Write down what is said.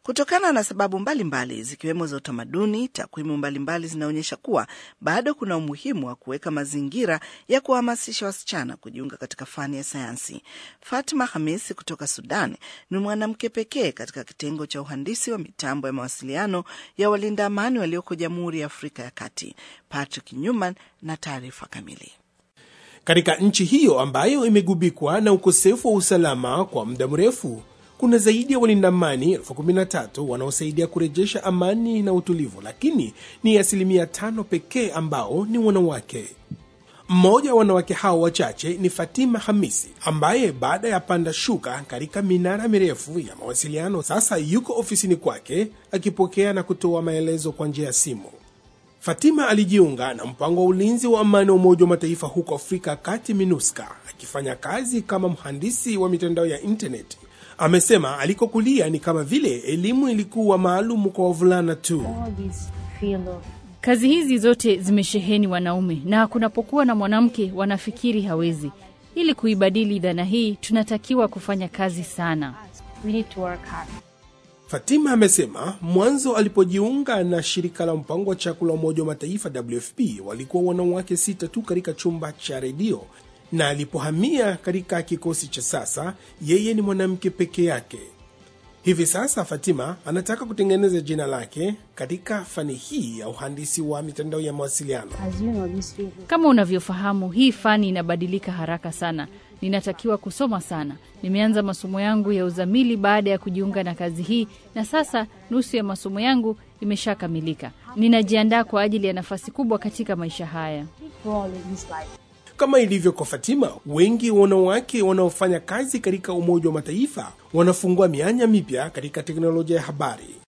Kutokana na sababu mbalimbali mbali, zikiwemo za utamaduni, takwimu mbalimbali zinaonyesha kuwa bado kuna umuhimu wa kuweka mazingira ya kuwahamasisha wasichana kujiunga katika fani ya sayansi. Fatma Hamisi kutoka Sudan ni mwanamke pekee katika kitengo cha uhandisi wa mitambo ya mawasiliano ya walinda amani walioko Jamhuri ya Afrika ya Kati. Patrick Newman na taarifa kamili. Katika nchi hiyo ambayo imegubikwa na ukosefu wa usalama kwa muda mrefu, kuna zaidi ya walinda amani elfu kumi na tatu wanaosaidia kurejesha amani na utulivu, lakini ni asilimia tano pekee ambao ni wanawake. Mmoja wa wanawake hao wachache ni Fatima Hamisi ambaye baada ya panda shuka katika minara mirefu ya mawasiliano, sasa yuko ofisini kwake akipokea na kutoa maelezo kwa njia ya simu. Fatima alijiunga na mpango wa ulinzi wa amani wa Umoja wa Mataifa huko Afrika Kati, MINUSCA, akifanya kazi kama mhandisi wa mitandao ya intaneti. Amesema alikokulia ni kama vile elimu ilikuwa maalum kwa wavulana tu. Kazi hizi zote zimesheheni wanaume, na kunapokuwa na mwanamke wanafikiri hawezi. Ili kuibadili dhana hii, tunatakiwa kufanya kazi sana. Fatima amesema mwanzo alipojiunga na shirika la mpango wa chakula wa Umoja wa Mataifa WFP walikuwa wanawake sita tu katika chumba cha redio, na alipohamia katika kikosi cha sasa, yeye ni mwanamke peke yake. Hivi sasa Fatima anataka kutengeneza jina lake katika fani hii ya uhandisi wa mitandao ya mawasiliano. Kama unavyofahamu, hii fani inabadilika haraka sana. Ninatakiwa kusoma sana. Nimeanza masomo yangu ya uzamili baada ya kujiunga na kazi hii, na sasa nusu ya masomo yangu imeshakamilika. Ninajiandaa kwa ajili ya nafasi kubwa katika maisha haya. Kama ilivyo kwa Fatima, wengi wanawake wanaofanya kazi katika Umoja wa Mataifa wanafungua mianya mipya katika teknolojia ya habari.